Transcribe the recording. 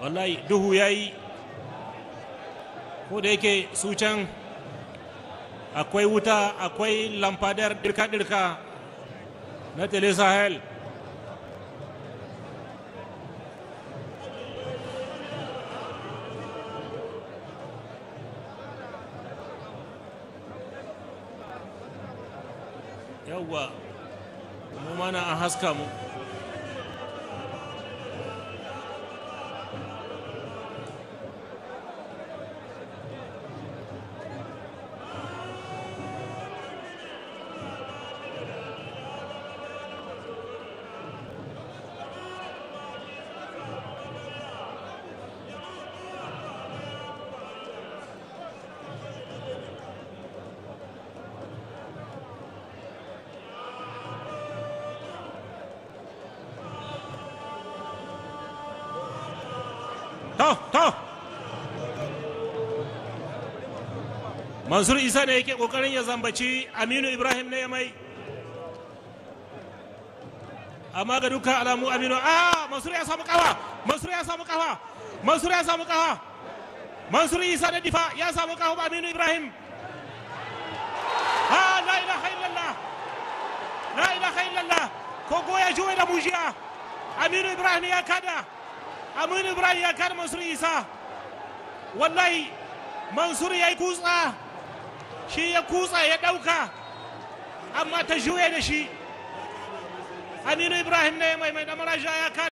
wallahi duhu ya yi ko da yake su can akwai wuta akwai lamfadar dirka-dirka na tele sahel yawwa mu mana an haska mu to to mansur isa ne yake kokarin ya zambaci aminu ibrahim ne ya mai amma ga dukkan alamu aminu a mansur ya samu kafa mansur ya samu kafa mansur ya samu kafa mansur isa da difa ya samu kafa aminu ibrahim ha la ilaha illallah la ilaha illallah kogo ya juwe da mujiya aminu ibrahim ya kada aminu ibrahim ya kada mansur isa wallahi mansur ya yi kutsa shi ya kutsa ya ɗauka amma ta juye da shi aminu ibrahim ne mai mai damaraja ya kada